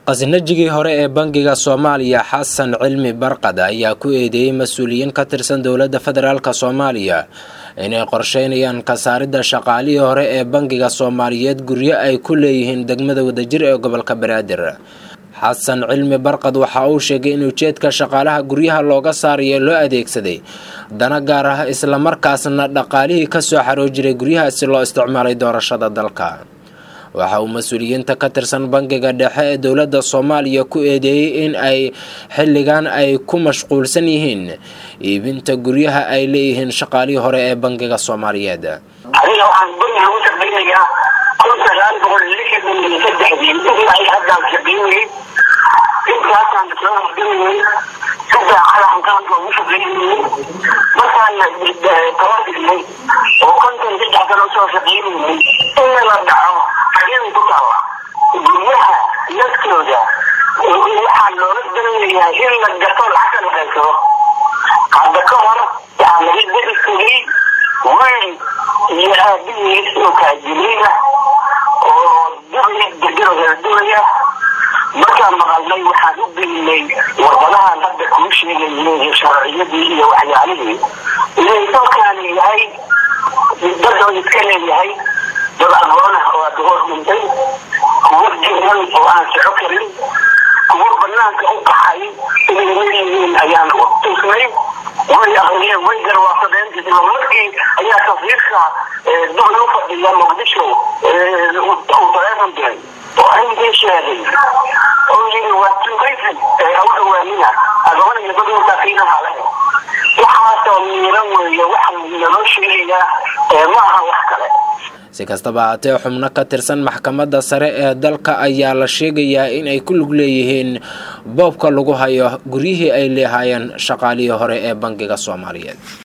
qasnajigii hore ee bangiga soomaaliya xasan cilmi barqad ayaa ku eedeeyey mas-uuliyiin ka tirsan dowladda federaalk soomaaliya inay qorsheynayaan kasaaridda shaqaalihii hore ee bangiga soomaaliyeed guryo ay ku leeyihiin degmada wadajir ee gobolka banaadir xasan cilmi barqad waxa uu sheegay in ujeedka shaqaalaha guryaha looga saarayo loo adeegsaday dana gaar ah islamarkaasna dhaqaalihii kasoo xaroo jiray guryahaasi loo isticmaalay doorashada dalka waxa uu mas-uuliyiinta ka tirsan bangiga dhexe ee dowladda soomaaliya ku eedeeyey in ay xilligan ay ku mashquulsan yihiin iibinta guryaha ay leeyihiin shaqaalihii hore ee bangiga soomaaliyeed adiga waxaan guriga u shaqaynayaa kun sagaal boqol lixdan iyo saddexdii ilaa ay haddaan shaqaynayay intaasaan soo horgelayay saddex calaxan qaranka ugu shaqaynayay markaana toban dhigmay oo konton saddex sano soo shaqaynayay in la dhaco xageeday ku taalla guryaha naftooda waxaa loola danayayaa in la gato lacagta la qaybsado hadda ka hor waxaa laga dari fogay wiil iyo aabihiis oo kaajiliina oo dugaya degero kala dugaya markaan maqalnay waxaan u gelinay warqadahan hadda kuu sheegayay sharciyadii iyo waxyaalihii inay dalkaani yahay dadoo iska leeyahay dad aqoon ah oo aada hor dhintay kuwo jiran oo aan soco karin kuwo banaanka u baxay inay leeyihiin ayaan tusnay way akriyeen way garwaasadeen isla markii ayaa tasriirka dugli u fadhiya muqdisho uu taleefon diray oo arrinkii sheegay oo yiri waa tuugaysan ha u dhawaanina adoon iyo dad masaakiinaha leh waxaasoo miiran weeye waxa naloo sheegayaa ma aha wax kale si kastaba haatee xubno ka tirsan maxkamadda sare ee dalka ayaa la sheegayaa in ay ku lug leeyihiin boobka lagu hayo guryihii ay leehaayeen shaqaalihii hore ee bangiga soomaaliyeed